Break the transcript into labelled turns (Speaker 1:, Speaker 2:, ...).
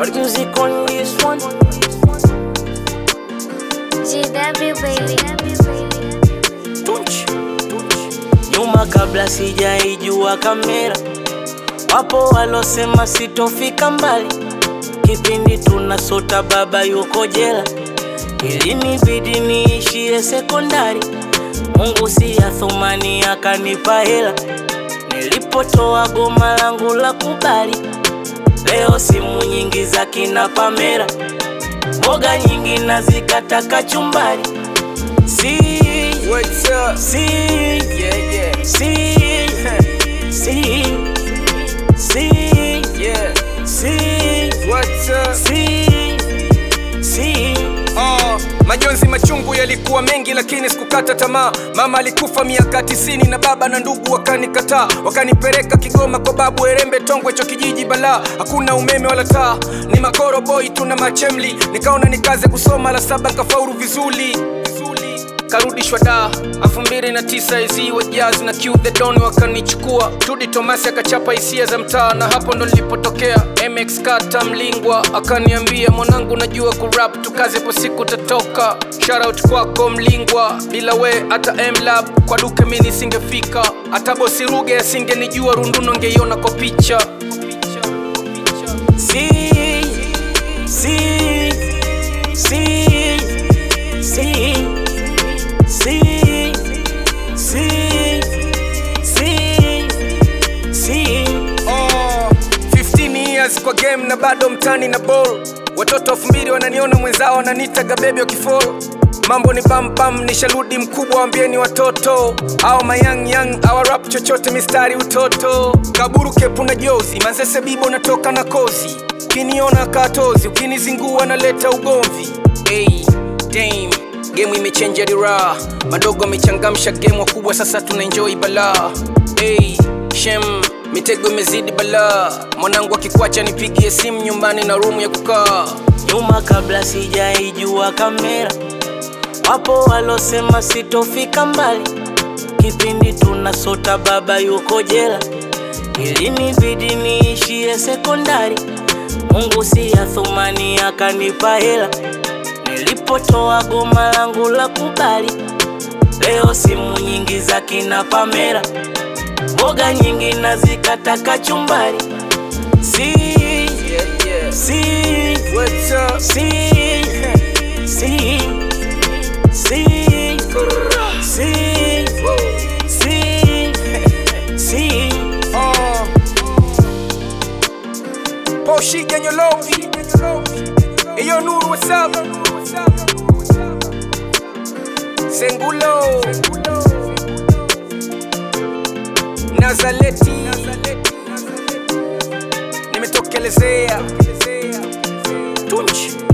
Speaker 1: Lord music on this one.
Speaker 2: GW baby.
Speaker 1: Tunch, tunch. Nyuma kabla sijaijua kamera, wapo walosema sitofika mbali. Kipindi tunasota baba yuko jela, ilinibidi niishie sekondari. Mungu si ya thumani akanipa hela, nilipotoa goma langu la kubali. Leo simu nyingi za kina Pamela, mboga nyingi nazikata kachumbari. Si,
Speaker 3: What's up?
Speaker 1: si,
Speaker 3: Yeah, yeah,
Speaker 1: si, si, si,
Speaker 3: yeah.
Speaker 1: si,
Speaker 3: What's up?
Speaker 1: si, si.
Speaker 3: Oh, majonzi machungu yalikuwa mengi lakini sikukata tamaa. Mama alikufa miaka tisini na baba na ndugu wakanikataa, wakanipeleka Kigoma kwa babu Erembe Tongwe, cho kijiji balaa, hakuna umeme wala taa, ni makoro boy tuna machemli. Nikaona nikaze kusoma la saba nkafaulu vizuri vizuri karudishwa da elfu mbili na tisa izi wa jazz na Q the Don wakanichukua Tudi Tomasi akachapa hisia za mtaa na hapo ndo nilipotokea MX Kata Mlingwa akaniambia mwanangu najua kurap tukaze po siku tatoka Shoutout kwako Mlingwa bila we hata M-Lab kwa duke mi nisingefika hata bosi Ruge asingenijua runduno ngeiona kwa picha
Speaker 1: Si, si, si, si, si, si, si, si.
Speaker 3: Oh, 15 years kwa game na bado mtani na ball watoto elfu mbili wananiona mwenzao wananitaga bebi wakifol mambo ni pampam nisharudi mkubwa wambieni watoto au mayang yang awarap chochote mistari utoto kaburu kepu na jozi manzese bibo natoka na kozi ukiniona katozi ukinizingua naleta ugomvi hey, dame gemu imechenja dira madogo amechangamsha gemu wakubwa sasa tunaenjoi balaa hey, shem mitego imezidi balaa mwanangu akikwacha nipigie simu nyumbani na rumu ya kukaa
Speaker 1: nyuma kabla sijaijua kamera, wapo walosema sitofika mbali. Kipindi tunasota baba yuko jela, ilinibidi niishie sekondari. Mungu si ya thumani akanipa hela, nilipotoa goma langu la kubali. Leo simu nyingi za kina Pamela, mboga nyingi nazikata kachumbari. Si,
Speaker 3: yeah, yeah.
Speaker 1: si,
Speaker 3: What's up?
Speaker 1: Si, si, si, si, si, si.
Speaker 3: Oh. Poshi Ganyolovi. Eyo Nuru, what's up? Sengulo. Nazaleti. Nimetokelezea.
Speaker 1: Tunchi.